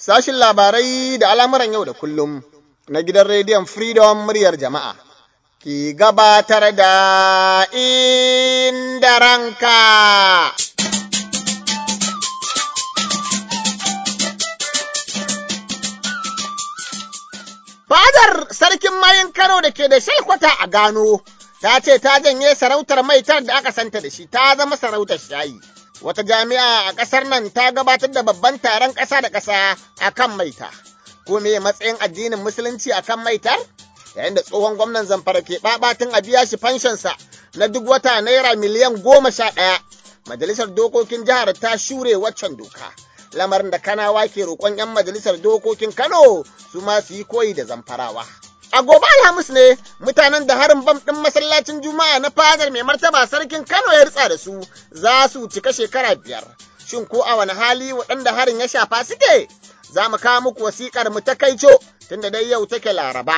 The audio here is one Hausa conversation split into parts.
sashin labarai da al'amuran yau da kullum na gidan rediyon Freedom muryar jama'a, ki gabatar da inda ranka. Fadar sarkin mayin Kano da ke da shalkwata a gano, ta ce ta janye sarautar maitar da aka santa da shi ta zama sarautar shayi. Wata jami'a a ƙasar nan ta gabatar da babban taron ƙasa da ƙasa a kan maita. Ko me matsayin addinin musulunci a kan maitar? Yayin da tsohon gwamnan zamfara ke ɓaɓatin a biya shi fanshonsa na duk wata naira miliyan goma sha ɗaya. Majalisar dokokin jihar ta shure waccan doka. Lamarin da kanawa ke roƙon 'yan majalisar dokokin Kano su ma su yi koyi da zamfarawa. A gobe Alhamis ne mutanen da harin bam ɗin masallacin Juma'a na fadar mai martaba sarkin Kano ya ritsa da su za su cika shekara biyar. Shin ko a wani hali waɗanda harin ya shafa suke? Za mu kawo muku wasiƙar mu ta kaico tunda dai yau take Laraba.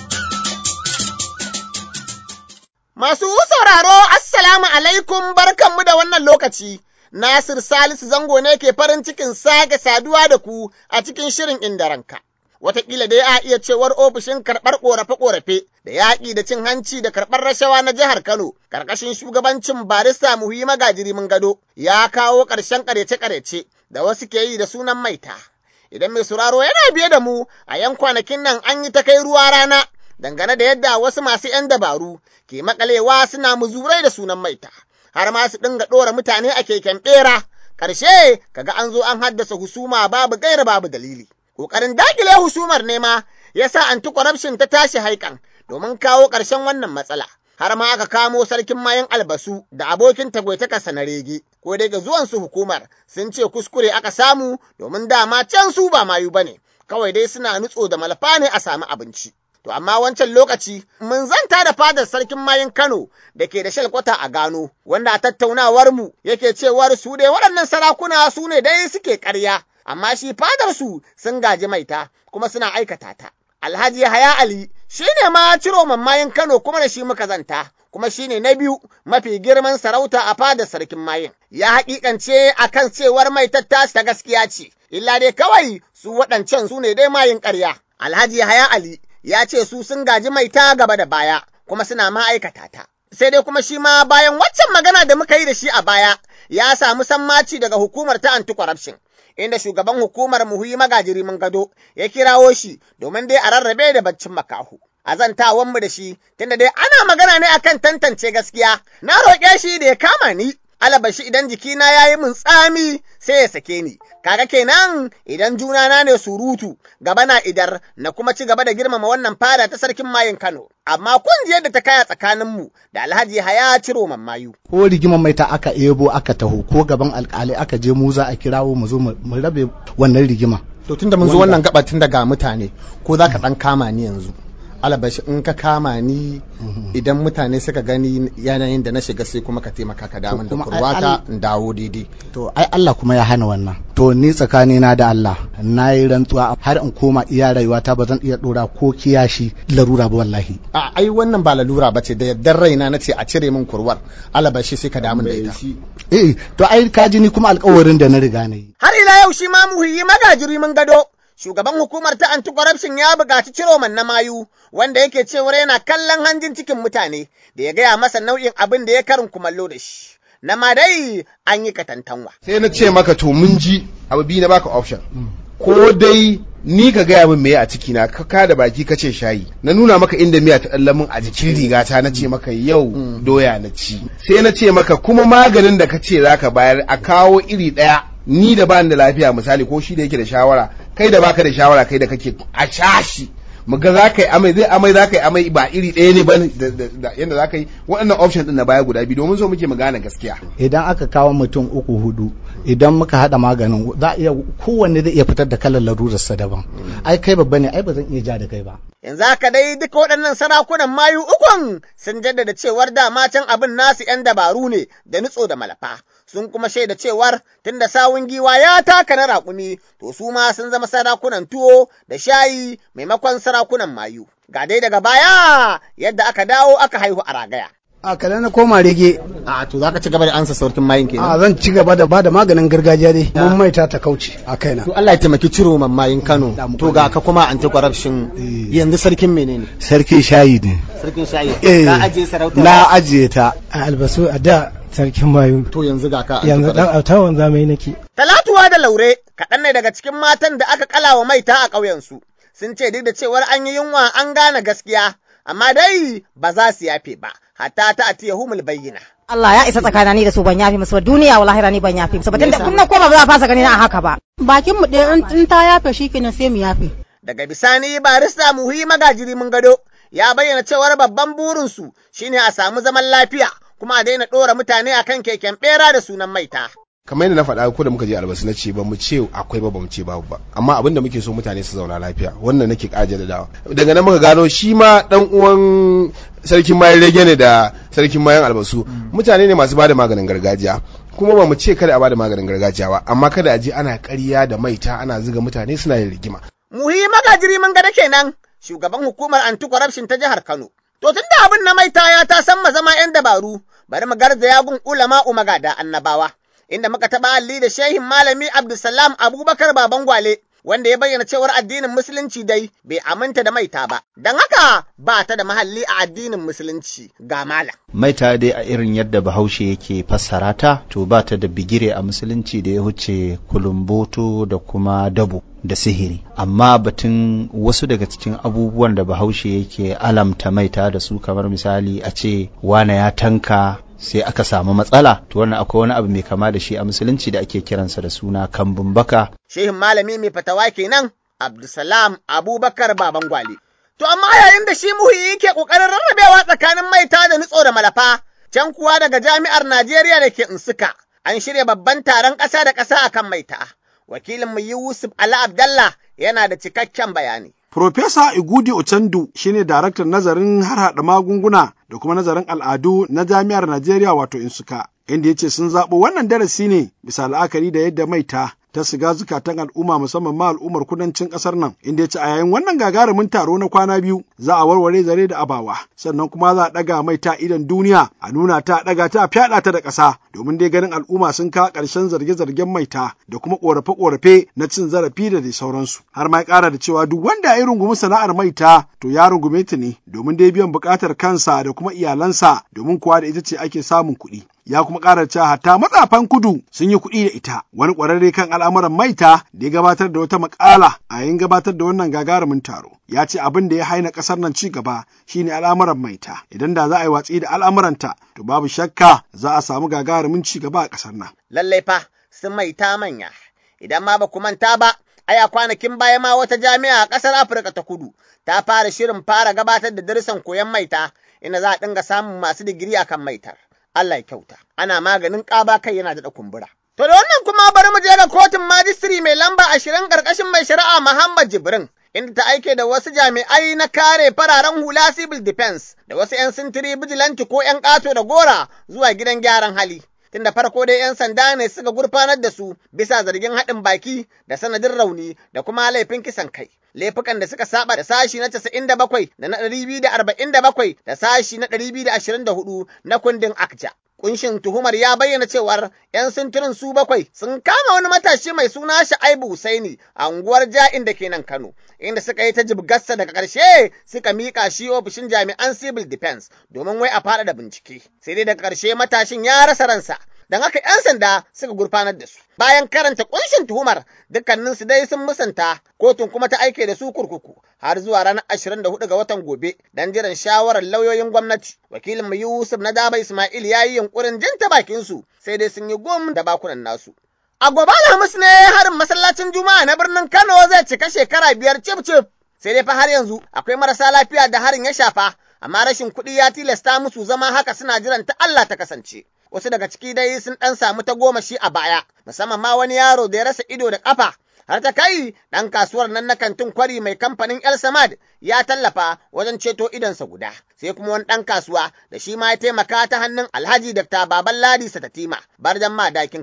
Masu sauraro, Assalamu alaikum barkanmu da wannan lokaci. Nasir Salisu Zango ne ke farin cikin sake saduwa da ku a cikin shirin inda ranka. Wataƙila dai a iya cewar ofishin karɓar ƙorafe-ƙorafe da yaƙi da cin hanci da karɓar rashawa na jihar Kano, ƙarƙashin shugabancin barista muhi magajiri mun gado, ya kawo ƙarshen ƙarece-ƙarece da wasu ke yi da sunan maita. Idan mai sauraro yana biye da mu a yan kwanakin nan an yi ta kai ruwa rana dangane da yadda wasu masu ‘yan dabaru ke makalewa suna muzurai da sunan maita. har ma su dinga ɗora mutane a keken ɓera, ƙarshe kaga an zo an haddasa husuma babu gaira babu dalili. Ƙoƙarin daƙile husumar nema ya sa anti corruption ta tashi haikan domin kawo ƙarshen wannan matsala. Har ma aka kamo sarkin mayan albasu da abokin tagwaitakarsa na rege, ko dai ga zuwansu hukumar sun ce kuskure aka samu domin dama can su ba mayu bane, kawai dai suna nutso da malafa ne a sami abinci. To amma wancan lokaci mun zanta da fadar sarkin mayin Kano da ke da shalkwata a gano, wanda a tattaunawar mu yake cewar su dai waɗannan sarakuna su ne dai suke ƙarya, amma shi fadar su sun gaji maita kuma suna aikata ta. Alhaji Haya Ali shi ne ma ciro mayin Kano kuma da shi muka zanta. Kuma shi ne na biyu mafi girman sarauta a fadar sarkin mayin. Ya haƙiƙance a kan cewar maitar ta gaskiya ce, illa dai kawai su waɗancan su ne dai mayin ƙarya. Alhaji Haya Ali ya ce su sun gaji mai ta gaba da baya kuma suna ma'aikata ta. Sai dai kuma shi ma bayan waccan magana da muka yi da shi a baya ya samu sammaci daga hukumar ta anti-corruption. Inda shugaban hukumar muhuyi magajiri mun gado ya kirawo shi domin dai a rarrabe da baccin makahu. A zantawanmu da shi, tunda dai ana magana ne akan tantance gaskiya, na roƙe shi da ya kama ni, alabashi idan jikina ya yi min tsami sai ya sake ni. Kaga kenan idan junana ne surutu gaba na idar na kuma ci gaba da girmama wannan fada ta sarkin mayin Kano. Amma kun ji yadda ta kaya tsakaninmu da Alhaji Haya ciro mayu. Ko rigimar mai ta aka ebo aka taho ko gaban alkali aka je mu za a kirawo mu zo mu rabe wannan rigima. To tunda mun zo wannan gaba tun daga mutane ko za ka ɗan kama ni yanzu. alabashi in ka kama ni idan mutane suka gani yanayin da na shiga sai kuma ka taimaka ka damun da kurwata in dawo daidai to ai Allah kuma ya hana wannan to ni tsakani na da Allah na yi rantsuwa har in koma iya rayuwata ba zan iya dora ko kiyashi larura ba wallahi a ai wannan ba lalura ba ce da yardar raina na ce a cire min kurwar alabashi sai ka damun da ita eh to ai ka ji ni kuma alƙawarin da na riga na yi har ila yau shi ma muhimmi magajiri mun gado shugaban hukumar ta anti-corruption ya buƙaci ciroman na mayu wanda yake cewar yana kallon hanjin cikin mutane da ya gaya masa nau'in abin da ya karin kumallo da shi. Na ma dai an yi katantanwa. Sai na ce maka to mun ji abu biyu na baka option. Ko dai ni ka gaya min meye a ciki na ka da baki ka ce shayi na nuna maka inda miya ta ɗan min a jikin rigata na ce maka yau doya na ci sai na ce maka kuma maganin da ka ce zaka bayar a kawo iri ɗaya ni da bani da lafiya misali ko shi da yake da shawara kai da baka da shawara kai da kake a shashi mu ga za ka yi amai zai amai za ka yi amai ba iri ɗaya ne ba yadda za ka yi waɗannan option ɗin na baya guda biyu domin so muke mu gane gaskiya idan aka kawo mutum uku hudu idan muka haɗa maganin za iya kowanne zai iya fitar da kalar larurarsa daban ai kai babba ne ai ba zan iya ja da kai ba yanzu haka dai duka waɗannan sarakunan mayu ukun sun jaddada cewar dama can abin nasu 'yan dabaru ne da nutso da malafa sun kuma shaida cewar tunda sawun giwa ya taka na raƙumi to su ma sun zama sarakunan tuwo da shayi maimakon sarakunan mayu. Ga dai daga baya yadda aka dawo aka haihu a ragaya. a kada na koma rege A to zaka ci gaba da ansa sautin mayin a kenan. zan ci gaba da bada maganin gargajiya dai mun maita ta kauce a kaina To Allah ya taimaki ciro mayin Kano. To ga ka kuma anti corruption yanzu sarkin menene? sarki shayi ne Sarkin shayi. Eh, Ka ajiye sarauta. na ajiye ta a albasu a da sarkin mayu To yanzu ga ka anti yanzu dan corruption. autawan zamani nake Talatuwa da Laure kaɗan ne daga cikin matan da aka kalawa maita a ƙauyensu. Sun ce duk da cewar an yi yunwa an gane gaskiya, amma dai ba za su yafe ba, hatta ta atiya humul bayyana. Allah ya isa tsakanin ni da su ban yafi musu ba duniya wallahi rani ban yafi musu ba tunda kun na koma ba za a fasa gani na a haka ba bakin mu ɗaya in- in ta yafe shi kenan sai mu yafe. Daga bisani barista muhi magajiri mun gado ya bayyana cewar babban burinsu shine a samu zaman lafiya kuma a daina ɗora mutane akan keken ɓera da sunan maita. kamar yadda na faɗa ko da muka je albasu na ce ba mu ce akwai ba ba mu ce babu ba amma abin da muke so mutane su zauna lafiya wannan nake ƙaje da dawa daga nan muka gano shi ma dan uwan sarkin mayan rege ne da sarkin mayan albasu mutane ne masu bada maganin gargajiya kuma ba mu ce kada a bada maganin gargajiya ba amma kada a je ana ƙarya da maita ana zuga mutane suna yin rigima Muhi magajiri mun gada kenan shugaban hukumar anti-corruption ta jihar Kano. To tun da abin na maita ya ta san zama 'yan dabaru, bari mu garzaya gun ulama magada annabawa. Inda muka taɓa alli da shehin malami Abdulsalam Abubakar Baban Gwale, wanda ya bayyana cewar addinin Musulunci dai bai aminta da maita ba, don haka ba ta da mahalli a addinin Musulunci ga malam. maita dai a irin yadda bahaushe yake fassara ta to ba ta da bigire a musulunci da ya huce kulumboto da kuma dabo da sihiri amma batun wasu daga cikin abubuwan da bahaushe yake alamta maita da su kamar misali a ce wane ya tanka sai aka samu matsala to wannan akwai wani abu mai kama da shi a musulunci da ake kiransa da suna kambun baka Shehin malami mai fatawa kenan Abdulsalam Abubakar Baban Gwale. To amma yayin da shi muhi yake ƙoƙarin rarrabewa tsakanin maita da nutso da malafa, can kuwa daga jami'ar Najeriya da ke Insuka, an shirya babban taron ƙasa da ƙasa akan maita. Wakilinmu Yusuf Ala Abdallah yana da cikakken bayani. Profesa Igudi Ochandu shine daraktan nazarin harhaɗa magunguna da kuma nazarin al'adu na Jami'ar Najeriya wato Insuka, inda ya ce sun zaɓo wannan darasi ne bisa la'akari da yadda maita ta shiga zukatan al'umma musamman ma al'ummar kudancin ƙasar nan, inda ya ce a yayin wannan gagarumin taro na kwana biyu za a warware zare da abawa, sannan kuma za a ɗaga maita idan duniya a nuna ta ɗaga ta a fyaɗa ta da ƙasa domin dai ganin al'umma sun kawo ƙarshen zarge-zargen maita da kuma ƙorafe-ƙorafe na cin zarafi da dai sauransu. Har ma ya ƙara da cewa duk wanda ya rungumi sana'ar maita to ya rungume ta ne domin dai biyan buƙatar kansa da kuma iyalansa domin kuwa da ita ce ake samun kuɗi. Ya kuma ƙara cewa hatta matsafan kudu sun yi kuɗi da ita. Wani ƙwararre kan al'amuran maita da ya gabatar da wata maƙala a yayin gabatar da wannan gagarumin taro. Ya ce abin da ya haina ƙasar nan ci gaba shine al'amuran maita. Idan da za a yi watsi da al'amuranta to babu shakka za a samu gagarumin ci gaba a ƙasar nan. Lallai fa sun maita manya. Idan ma ba ku manta ba, aya kwanakin baya ma wata jami'a a ƙasar Afirka ta kudu ta fara shirin fara gabatar da darussan koyon maita inda za a dinga samun masu digiri akan maitar. Allah ya kyauta. Ana maganin ƙaba kai yana da kumbura. To da wannan kuma bari mu je ga kotun majistiri mai lamba ashirin ƙarƙashin mai shari'a Muhammad Jibrin. Inda ta aike da wasu jami'ai na kare fararen hula civil defense da wasu 'yan sintiri bijilanti ko 'yan ƙato da gora zuwa gidan gyaran hali. Tun da farko dai 'yan sanda ne suka gurfanar da su bisa zargin haɗin baki da sanadin rauni da kuma laifin kisan kai. Laifukan da suka saba da sashi na 97 da na 247 da sashi na 224 na kundin Akja. Kunshin tuhumar ya bayyana cewar ‘yan sintirin su bakwai sun kama wani matashi mai suna Sha'aibu Husaini a unguwar Ja'in da ke nan Kano, inda suka yi ta jibgarsa daga ƙarshe suka miƙa shi ofishin jami'an civil defense domin wai a faɗaɗa bincike. Sai dai daga ƙarshe matashin ya rasa ransa, don haka ‘yan sanda suka gurfanar da su. Bayan karanta kunshin tuhumar, dukkaninsu dai sun musanta, kotun kuma ta aike da su kurkuku har zuwa ranar 24 ga watan gobe don jiran shawarar lauyoyin gwamnati. Wakilin mu Yusuf na Daba Ismail ya yi yunkurin jin ta bakin su, sai dai sun yi gom da bakunan nasu. A gobe Alhamis ne harin masallacin Juma'a na birnin Kano zai cika shekara biyar cif cif. Sai dai fa har yanzu akwai marasa lafiya da harin ya shafa, amma rashin kuɗi ya tilasta musu zama haka suna jiran ta Allah ta kasance. wasu daga ciki dai sun ɗan samu ta goma shi a baya, musamman ma wani yaro da ya rasa ido da ƙafa, har ta kai ɗan kasuwar nan na kantin kwari mai kamfanin El Samad ya tallafa wajen ceto idonsa guda. Sai kuma wani ɗan kasuwa da shi ma ya taimaka ta hannun Alhaji Dr. Baban Ladi Satatima, barjan madakin Kano.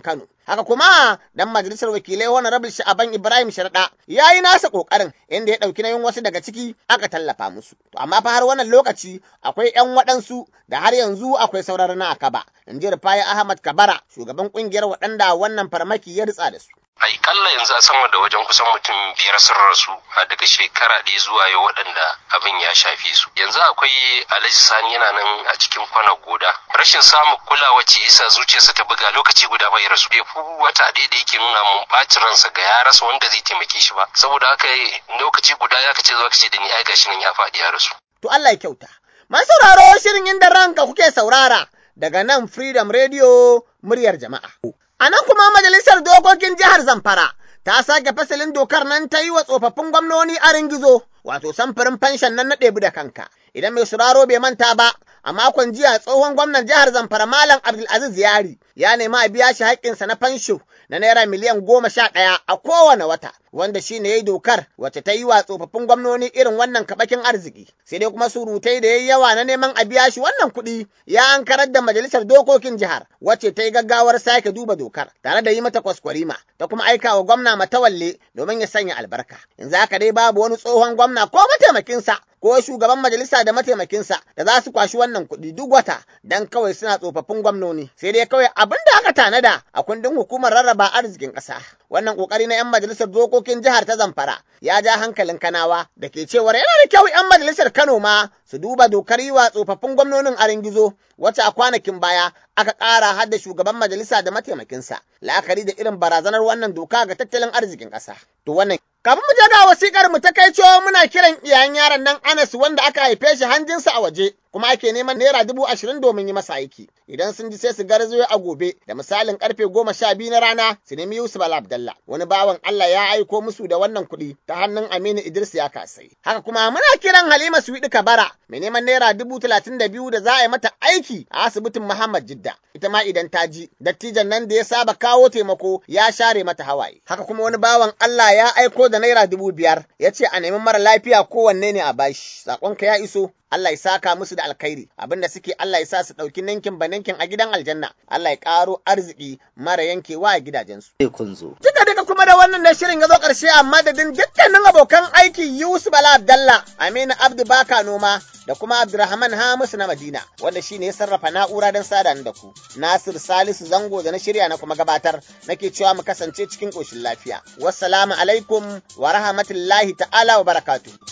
Haka kuma dan majalisar wakilai Honorable Sha'aban Ibrahim Sharda ya yi nasa kokarin inda ya ɗauki nayin wasu daga ciki aka tallafa musu. To amma fa har wannan lokaci akwai 'yan waɗansu da har yanzu akwai sauran na akaba. In ji Rufai Ahmad Kabara shugaban ƙungiyar waɗanda wannan farmaki ya ritsa da su. kalla yanzu a sama da wajen kusan mutum biyar sun rasu a daga shekara ɗaya zuwa yau waɗanda abin ya shafe su yanzu akwai alhaji sani yana nan a cikin kwana goda rashin samun kulawa ce isa zuciyarsa ta buga lokaci guda bai rasu bai fi wata ɗaya da yake nuna mun ɓacin ransa ga ya rasa wanda zai taimake shi ba saboda haka lokaci guda ya kace zuwa kace da ni ai gashi nan ya faɗi ya rasu To Allah ya kyauta. Masu sauraro shirin inda ranka kuke saurara daga nan Freedom Radio muryar jama'a. A nan kuma majalisar dokokin jihar Zamfara ta sake fasalin dokar nan ta yi wa tsofaffin gwamnoni a ringizo, wato samfurin fanshan nan na ɗebi da kanka. Idan mai sauraro bai manta ba, a makon jiya tsohon gwamnan jihar Zamfara Malam Abdulaziz Yari ya nemi a biya shi haƙƙinsa na fansho na naira miliyan goma sha ɗaya a kowane wata, wanda shi ne ya yi dokar wacce ta yi wa tsofaffin gwamnoni irin wannan kaɓakin arziki. Sai dai kuma surutai da ya yi yawa na neman a biya shi wannan kuɗi ya ankarar da majalisar dokokin jihar wacce ta yi gaggawar sake duba dokar tare da yi mata kwaskwarima ta kuma aika wa gwamna matawalle domin ya sanya albarka. Yanzu haka dai babu wani tsohon gwamna ko mataimakinsa ko shugaban majalisa da mataimakinsa da za su kwashi wannan kuɗi duk wata dan kawai suna tsofaffin gwamnoni sai dai kawai abin da aka tanada a kundin hukumar rarraba arzikin ƙasa wannan ƙoƙari na 'yan majalisar dokokin jihar ta zamfara ya ja hankalin kanawa da ke cewar yana da kyau 'yan majalisar kano ma su duba dokar yi wa tsofaffin gwamnonin arin gizo wacce a kwanakin baya aka ƙara har da shugaban majalisa da mataimakinsa la'akari da irin barazanar wannan doka ga tattalin arzikin ƙasa to wannan Kafin mu je ga wasikar mu ta kai cewa muna kiran iyayen yaron nan Anas wanda aka haife shi hanjinsa a waje kuma ake neman naira dubu ashirin domin yi masa aiki. Idan sun ji sai su garzayo a gobe da misalin karfe goma sha biyu na rana su nemi Yusuf Al Abdallah. Wani bawan Allah ya aiko musu da wannan kuɗi ta hannun Aminu Idris ya kasai. Haka kuma muna kiran Halima Suwidi Kabara mai neman naira dubu talatin da biyu da za a yi mata aiki a asibitin Muhammad Jidda. Ita ma idan ta ji dattijan nan da ya saba kawo taimako ya share mata hawaye. Haka kuma wani bawan Allah ya aiko da naira dubu biyar ya ce a nemi mara lafiya kowanne ne a bashi. Saƙonka ya iso Allah ya saka musu da alkhairi abinda suke Allah ya sa su ɗauki ninkin ba ninkin a gidan aljanna Allah ya ƙaro arziki mara yankewa a gidajensu. Duka duka kuma da wannan da shirin ya zo ƙarshe a madadin dukkanin abokan aiki Yusuf Bala Abdallah Aminu Abdu Baka Noma da kuma Abdurrahman Hamisu na Madina wanda shi ne ya sarrafa na'ura don sada da ku. Nasir Salisu Zango da na shirya na kuma gabatar nake cewa mu kasance cikin ƙoshin lafiya. Wassalamu alaikum wa rahmatullahi ta'ala wa barakatuh.